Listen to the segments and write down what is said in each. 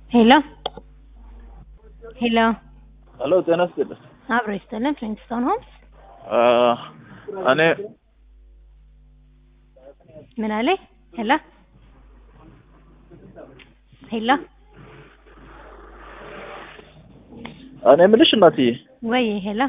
ሄሎ ሄሎ ሄሎ ጤና ይስጥልኝ። አብሮ ይስጥልን። ፍሊንትስቶን ሆምስ እኔ ምን አለኝ? ሄሎ ሄሎ እኔ የምልሽ እናትዬ ወይ ሄሎ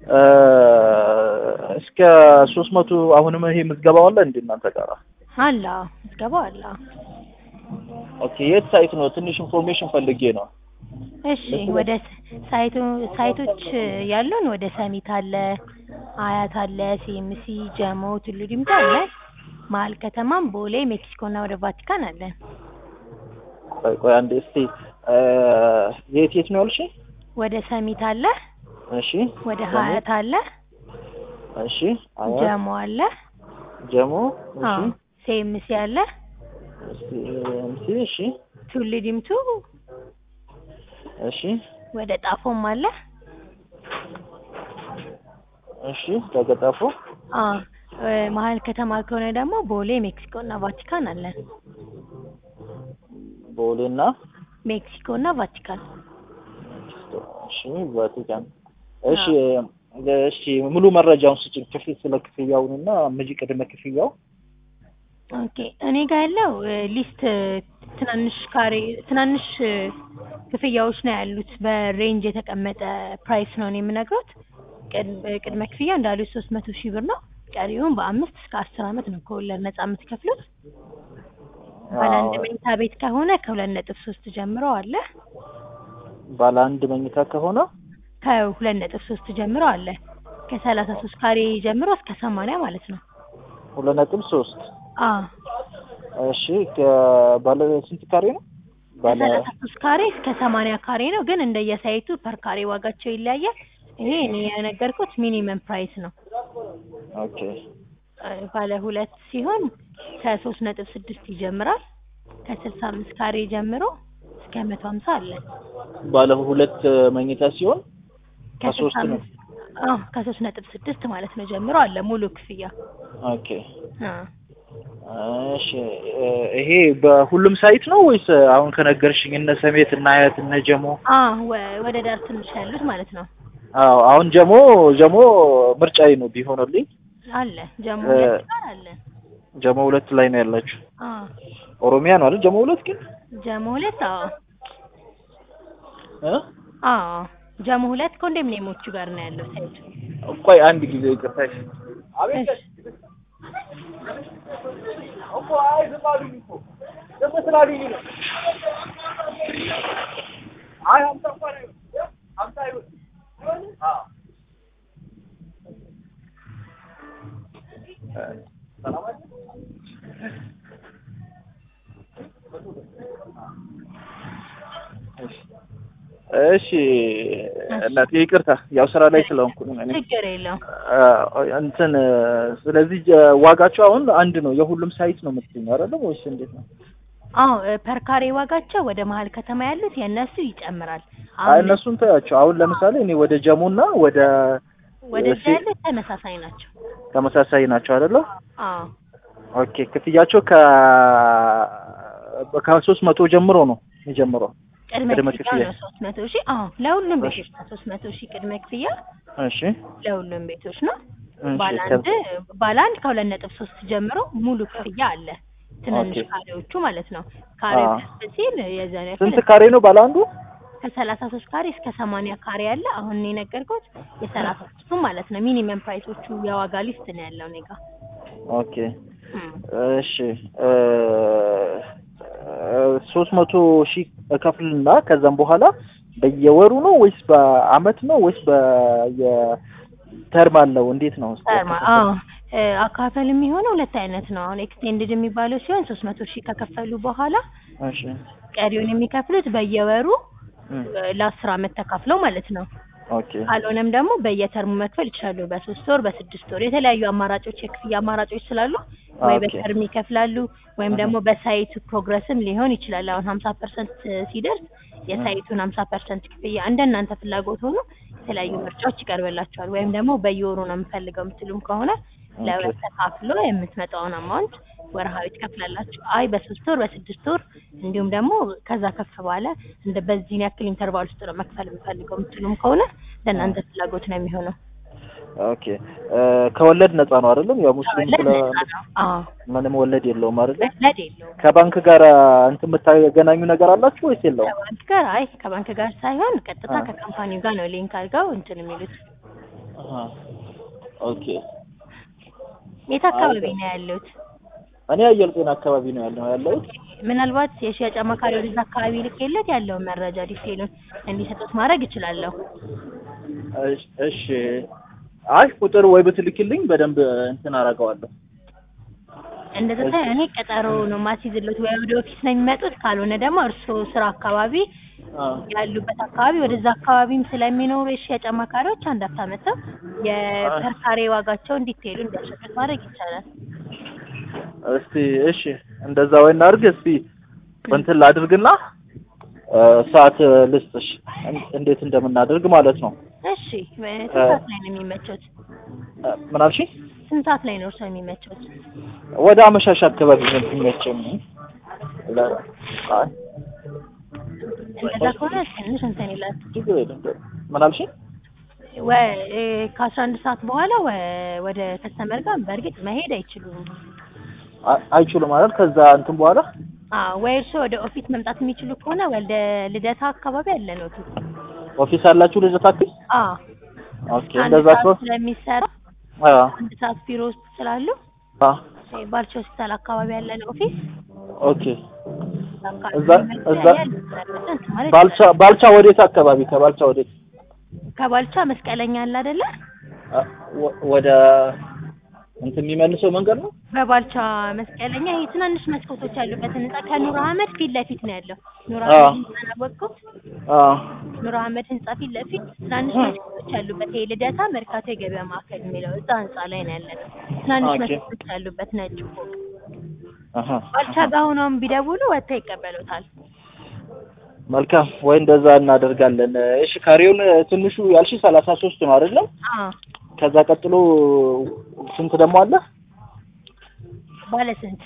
እስከ ሶስት መቶ አሁንም ይሄ ምዝገባው አለ እንዴ እናንተ ጋር? አለ ምዝገባው አለ። ኦኬ የት ሳይት ነው? ትንሽ ኢንፎርሜሽን ፈልጌ ነው። እሺ ወደ ሳይቱ ሳይቶች ያሉን ወደ ሰሚት አለ፣ አያት አለ፣ ሲኤምሲ፣ ጀሞ፣ ቱሉ ዲምቱ አለ። መሀል ከተማም ቦሌ፣ ሜክሲኮ እና ወደ ቫቲካን አለን። ቆይ ቆይ አንዴ እስቲ የት የት ነው ያልሽ? ወደ ሰሚት አለ፣ እሺ ወደ ጀሞ፣ ሀያት አለ፣ እሺ አያት፣ ጀሞ አለ፣ ጀሞ፣ እሺ አዎ ሲኤምሲ አለ፣ እስቲ እምሲ፣ እሺ ቱሉ ዲምቱ እሺ ወደ ጣፎም አለ። እሺ ተገጣፎ አዎ እ መሀል ከተማ ከሆነ ደግሞ ቦሌ፣ ሜክሲኮ እና ቫቲካን አለን። ቦሌና ሜክሲኮ እና ቫቲካን እሺ ቫቲካን እሺ እሺ ሙሉ መረጃውን ስጭኝ ክፍል ስለ ክፍያውንና ምጅ ቅድመ ክፍያው ኦኬ እኔ ጋር ያለው እ ሊስት ትናንሽ ካሬ ትናንሽ እ ክፍያዎች ነው ያሉት። በሬንጅ የተቀመጠ ፕራይስ ነው እኔ የምነግሮት። ቅድ- ቅድመ ክፍያ እንዳሉት ሶስት መቶ ሺህ ብር ነው። ቀሪውን በአምስት እስከ አስር አመት ነው ከወለድ ነጻ የምትከፍሉት። ባለ አንድ አዎ፣ መኝታ ቤት ከሆነ ከሁለት ነጥብ ሶስት ጀምሮ አለ። ባለ አንድ መኝታ ከሆነ ከሁለት ነጥብ ሶስት ጀምሮ አለ። ከሰላሳ ሶስት ካሬ ጀምሮ እስከ ሰማንያ ማለት ነው። ሁለት ነጥብ ሶስት አዎ እሺ ከባለ ስንት ካሬ ነው? ባለ ከሰላሳ ሶስት ካሬ እስከ ሰማንያ ካሬ ነው። ግን እንደየሳይቱ ፐር ካሬ ዋጋቸው ይለያያል። ይሄ እኔ የነገርኩት ሚኒመም ፕራይስ ነው። ኦኬ እ ባለ ሁለት ሲሆን ከሶስት ነጥብ ስድስት ይጀምራል። ከስልሳ አምስት ካሬ ጀምሮ እስከ መቶ ሀምሳ አለ። ባለ ሁለት መኝታ ሲሆን ከስልሳ ከሶስት ነው። አምስት አዎ ከሶስት ነጥብ ስድስት ማለት ነው ጀምሮ አለ ሙሉ ክፍያ። ኦኬ አ እሺ እ ይሄ በሁሉም ሳይት ነው ወይስ አሁን ከነገርሽኝ እነ ሰሜት እና አያት እነ ጀሞ? አ ወ- ወደ ዳር ትንሽ ያሉት ማለት ነው አዎ አሁን ጀሞ ጀሞ ምርጫዬ ነው ቢሆንልኝ። አለ ጀሞ እ ሁለት ጋር አለ። ጀሞ ሁለት ላይ ነው ያላችሁ። አ ኦሮሚያ ነው አይደል? ጀሞ ሁለት ግን ጀሞ ሁለት አዎ እ አዎ ጀሞ ሁለት ኮንዶሚኒየሞቹ ጋር ነው ያለው ሳይቱ። ቆይ አንድ ጊዜ ይቅርታ። እሺ እሺ እናቴ ይቅርታ፣ ያው ስራ ላይ ስለሆንኩ ነው እኔ። ችግር የለውም። አ- እንትን ስለዚህ ጀ- ዋጋቸው አሁን አንድ ነው። የሁሉም ሳይት ነው የምትገኘው አይደለም ወይስ እንዴት ነው? አዎ ፐር ካሬ ዋጋቸው ወደ መሀል ከተማ ያሉት የእነሱ ይጨምራል። አይ አሁን እነሱን ተያቸው። አሁን ለምሳሌ እኔ ወደ ጀሙና ወደ ወደዛ ሲ- ያሉት ተመሳሳይ ናቸው። ተመሳሳይ ናቸው አይደለ? አዎ ኦኬ ክፍያቸው ከ ከሶስት መቶ ጀምሮ ነው የሚጀምረው። ቅድመ ቅድመ ክፍያ ክፍያ። ነው ሶስት መቶ ሺህ አዎ ለሁሉም እሺ። ቤቶች ነው ሶስት መቶ ሺህ ቅድመ ክፍያ እሺ ለሁሉም ቤቶች ነው። እሺ ባለ ከ- አንድ ባለ አንድ ከሁለት ነጥብ ሶስት ጀምሮ ሙሉ ክፍያ አለ። ትንንሽ ኦኬ። ካሬዎቹ ማለት ነው። ካሬው አዎ። ከፍ ሲል የዛን ያክል ስንት ካሬ ነው ባለ አንዱ? ከሰላሳ ሶስት ካሬ እስከ ሰማንያ ካሬ አለ። አሁን እኔ የነገርኩት የሰላሳ ሶስቱ ማለት ነው። ሚኒመም ፕራይሶቹ የዋጋ ሊስት ነው ያለው እኔ ጋር። ኦኬ እም። እሺ ሶስት መቶ ሺህ እከፍልና ከዛም በኋላ በየወሩ ነው ወይስ በአመት ነው ወይስ በየተርም አለው? እንዴት ነው? እስኪ ተርማ አዎ እ አካፈል የሚሆነው ሁለት አይነት ነው። አሁን ኤክስቴንድድ የሚባለው ሲሆን ሶስት መቶ ሺህ ከከፈሉ በኋላ እሺ ቀሪውን የሚከፍሉት በየወሩ እም፣ እ ለአስር አመት ተካፍለው ማለት ነው። ኦኬ ካልሆነም ደግሞ በየተርሙ መክፈል ይችላሉ። በሶስት ወር፣ በስድስት ወር የተለያዩ አማራጮች የክፍያ አማራጮች ስላሉ ወይ ኦኬ። በተርም ይከፍላሉ ወይም አሃ። ደግሞ በሳይቱ ፕሮግረስም ሊሆን ይችላል። አሁን ሀምሳ ፐርሰንት ሲደርስ የሳይቱን ሀምሳ ፐርሰንት ክፍያ እንደ እናንተ ፍላጎት ሆኖ የተለያዩ ምርጫዎች ይቀርብላቸዋል። ወይም ደግሞ በየወሩ ነው የምፈልገው የምትሉም ከሆነ ለሁለት ተካፍሎ የምትመጣውን አማውንት ወርሃዊ ትከፍላላችሁ። አይ በሶስት ወር በስድስት ወር እንዲሁም ደግሞ ከዛ ከፍ ባለ እንደ በዚህን ያክል ኢንተርቫል ውስጥ ነው መክፈል የምፈልገው የምትሉም ከሆነ ለእናንተ ፍላጎት ነው የሚሆነው። ኦኬ እ፣ ከወለድ ነፃ ነው አይደለም? ያው ሙስሊም ወለድ ስለ ነፃ ነው። አዎ ምንም ወለድ የለውም አይደለም? ወለድ የለውም። ከባንክ ጋር እንትን የምታገናኙ ነገር አላችሁ ወይስ የለውም? ከባንክ ጋር አይ ከባንክ ጋር ሳይሆን ቀጥታ አ። ከካምፓኒው ጋር ነው ሊንክ አድርገው እንትን የሚሉት። አሃ። ኦኬ የት አካባቢ ነው ያሉት? እኔ አየር ጤና አካባቢ ነው ያለው ያለሁት። ምናልባት የሽያጭ አማካሪ ወደዛ አካባቢ ልኬለት ያለውን መረጃ ዲቴሉን እንዲሰጡት ማድረግ እችላለሁ። እሺ- እሺ አይ ቁጥር ወይ ብትልክልኝ በደንብ እንትን አደርገዋለሁ። እንደዛ ሳይሆን እኔ ቀጠሮ ነው ማስይዝሎት ወይ ወደ ኦፊስ ነው የሚመጡት፣ ካልሆነ ደግሞ እርስዎ ስራ አካባቢ አ፣ ያሉበት አካባቢ ወደዛ አካባቢም ስለሚኖሩ የሽያጭ አማካሪዎች አንድ አፍታ መጥተው የፐርካሬ ዋጋቸውን ዲቴሉ እንዲያሸጡት ማድረግ ይቻላል። እስቲ እሺ እንደዛ ወይ እናድርግ። እስቲ እንትን ላድርግና እ፣ ሰዓት ልስጥሽ እን- እንዴት እንደምናደርግ ማለት ነው። እሺ ስንት ሰዓት ላይ ነው የሚመቸውት? እ፣ ምን አልሽኝ? ስንት ሰዓት ላይ ነው እርስዎ የሚመቸውት? ወደ አመሻሽ አካባቢ ነው የሚመቸኝ። ለ- አይ እንደዛ ከሆነ ትንሽ እንትን ይላል። ችግር የለም። ምን አልሽኝ? ወ- ከአስራ አንድ ሰዓት በኋላ ወ- ወደ ከስተመር ጋር በእርግጥ መሄድ አይችሉም። አ- አይችሉም ማለት ከዛ እንትን በኋላ አዎ ወይ እርስዎ ወደ ኦፊስ መምጣት የሚችሉ ከሆነ ወደ ልደታ አካባቢ አለን ኦፊስ። ኦፊስ አላችሁ ልጅ ታክሲ? አዎ ኦኬ አንድ እንደዛ ሰዓት ከሆነ ስለሚሰራ አዎ አንድ ሰዓት ቢሮ ውስጥ ስላሉ አ እ ባልቻ ሆስፒታል አካባቢ ያለን ኦፊስ ኦኬ አካባቢ እዛ- መጥተው እዛ- ያያሉ። እንትን ማለት ባልቻ ባልቻ ወዴት አካባቢ ከባልቻ ወዴት ከባልቻ መስቀለኛ አለ አይደለ? አ፣ ወ- ወደ እንትን የሚመልሰው መንገድ ነው? በባልቻ መስቀለኛ ይሄ ትናንሽ መስኮቶች ያሉበት ህንጻ ከኑር አህመድ ፊት ለፊት ነው ያለው። ኑር አዎ። አህመድ ህንጻ አወቅኩት። አ ኑር አህመድ ህንጻ ፊት ለፊት ትናንሽ መስኮቶች ያሉበት ይሄ ልደታ መርካቶ የገበያ ማዕከል የሚለው እዛ ህንጻ ላይ ነው ያለነው። ትናንሽ ኦኬ። መስኮቶች ያሉበት ነጭ ፎቅ። አሃ ባልቻ ጋር ሆነውም ቢደውሉ ወጥተው ይቀበሉታል። መልካም ወይ እንደዛ እናደርጋለን። እሺ ካሬውን ትንሹ ያልሽ ሰላሳ ሶስት ነው አይደለም? አዎ ከዛ ቀጥሎ ስንት ደግሞ አለ? ባለ ስንት?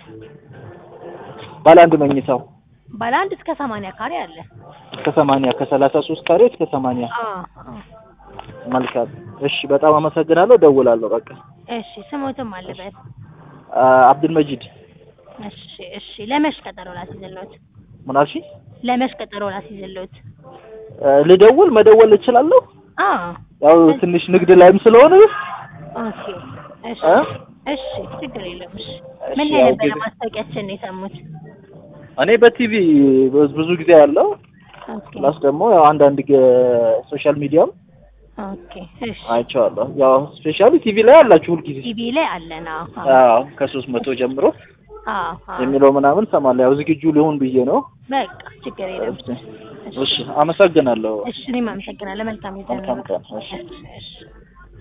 ባለ አንድ መኝታው ባለ አንድ እስከ ሰማንያ ካሬ አለ። እስከ ሰማንያ ከሰላሳ ሶስት ካሬ እስከ ሰማንያ አዎ አዎ። መልካም እሺ በጣም አመሰግናለሁ ደውላለሁ በቃ እሺ ስሞትም አለበት። አ፣ አብዱል መጂድ እሺ እሺ ለመሽ ቀጠሮ ላስይዝልዎት። ምን አልሽኝ ለመሽ ቀጠሮ ላስይዝልዎት። አ፣ ልደውል መደወል እችላለሁ አዎ ያው ትንሽ ንግድ ላይም ስለሆነ ኦኬ እሺ እ? እሺ ችግር የለም። እሺ እሺ፣ ምን ያው ላይ ነበረ ጊዜ- ማስታወቂያችን ነው የሰሙት? እኔ በቲቪ ብዙ- ብዙ ጊዜ ያለው ኦኬ ፕላስ ደግሞ ያው አንዳንድ ሶሻል ሚዲያም ኦኬ እሺ አይቼዋለሁ። ያው ስፔሻሊ ቲቪ ላይ አላችሁ ሁልጊዜ ቲቪ ላይ አለን። አዎ አዎ አዎ ከሶስት መቶ ጀምሮ አዎ አዎ የሚለው ምናምን ሰማለሁ። ያው ዝግጁ ሊሆን ብዬ ነው። በቃ ችግር የለም። እሺ አመሰግናለሁ። እሺ እኔም አመሰግናለሁ። መልካም ጊዜ መልካም ቀን። እሺ እሺ እሺ